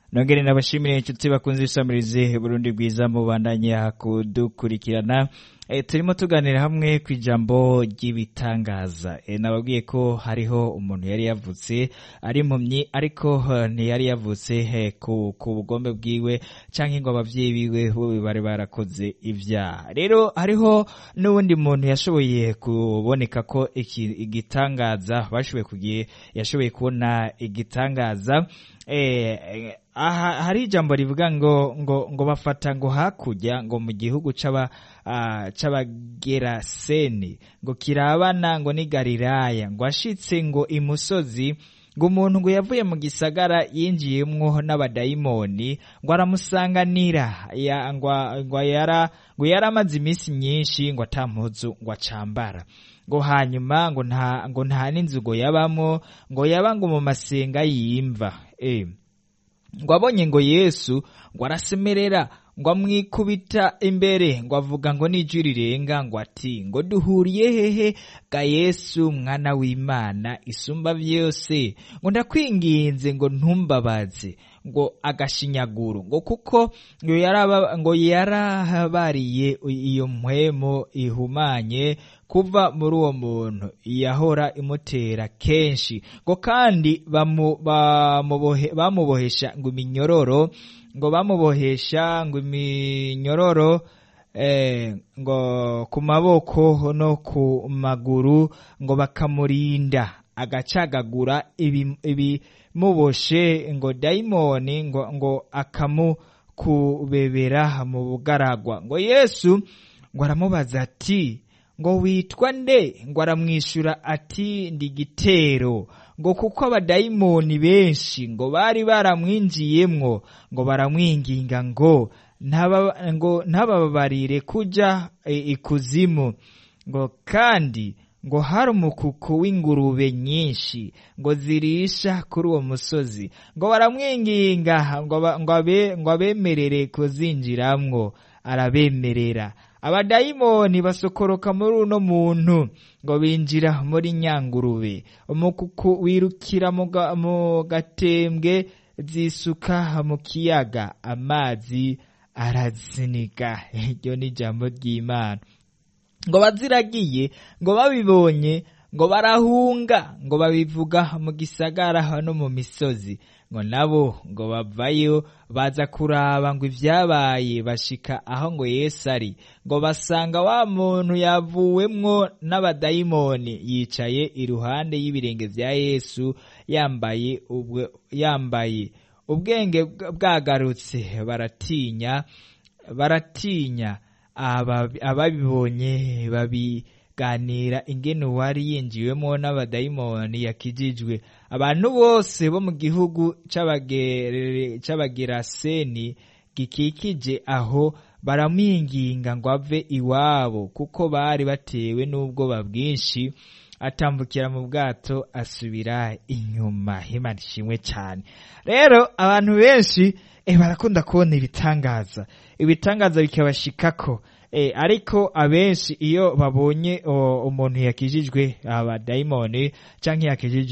nongere nabashimire inshuti bakunze isamirize Burundi bwiza mubandanya kudukurikirana e, turimo tuganira hamwe ku ijambo ry'ibitangaza e, nababwiye ko hariho umuntu yari yavutse ari impumyi ariko uh, ntiyari yavutse he, ku, ku bugombe bwiwe canke ngo abavyeyi biwe bo bari barakoze ivyaha rero hariho n'uwundi muntu yashoboye kuboneka ko iki igitangaza bashoboye kugiye yashoboye kubona igitangaza eh, aha hari ijambo rivuga ngo ngo ngo bafata ngo hakurya ngo mu gihugu c'aba uh, c'abageraseni ngo kirabana ngo ni Galilaya ngo ashitse ngo imusozi ngo umuntu ngo yavuye mu gisagara yinjiyemwo n'abadayimoni ngo aramusanganira ya, ngo, ngo yara ngo yaramaze iminsi myinshi ngo atampuzu ngo acambara ngo hanyuma ngo nta ngo nta n'inzu ngo yabamwo ngo yaba ngo mu masenga yimva eh ngo abonye ngo yesu ngo arasemerera ngo amwikubita imbere ngo avuga ngo n'ijwi rirenga ngo ati ngo duhuriye hehe ga yesu mwana w'imana isumba vyose ngo ndakwinginze ngo ntumbabaze ngo agashinyaguro ngo kuko ngo yaraba ngo yarahabariye iyo mpwemo ihumanye kuva muri uwo muntu yahora imutera kenshi ngo kandi bamu, bamubohe, bamubohesha ngo iminyororo ngo bamubohesha ngo iminyororo eh, ngo ku maboko no ku maguru ngo bakamurinda agacagagura ibimuboshe ibi ngo dayimoni ngo, ngo akamukubebera mu bugaragwa ngo yesu ngo aramubaza ati ngo witwa nde ngo aramwishyura ati ndi gitero ngo kuko abadayimoni benshi ngo bari baramwinjiyemwo ngo baramwinginga ngo ngo ntababarire kuja ikuzimu ngo kandi ngo hari umukuku w'ingurube nyinshi ngo zirisha kuri uwo musozi ngo baramwinginga ngo abemerere kuzinjiramwo arabemerera abadayimoni basokoroka muri uno muntu ngo binjira muri nyangurube umukuku wirukira mu gatembwe zisuka mu kiyaga amazi araziniga iryo ni ijambo ry'imana ngo baziragiye ngo babibonye ngo barahunga ngo babivuga mu gisagara no mu misozi ngo nabo ngo bavayo baza kuraba ngo ibyabaye bashika aho ngo yesu ari ngo basanga wa muntu yavuwemwo n'abadayimoni yicaye iruhande y'ibirenge vya yesu yambaye ubwe yambaye ubwenge bwagarutse baratinya baratinya ababibonye babiganira ingene uwari yinjiwemo n'abadayimoni yakijijwe abantu bose bo mu gihugu c'abageraseni gikikije aho baramwinginga ngo ave iwabo kuko bari batewe n'ubwoba bwinshi atambukira mu bwato asubira inyuma imana ishimwe cyane rero abantu benshi eh, barakunda kubona ibitangaza ibitangaza bikabashikako eh, ariko abenshi iyo babonye umuntu yakijijwe abadayimoni canke yakijijwe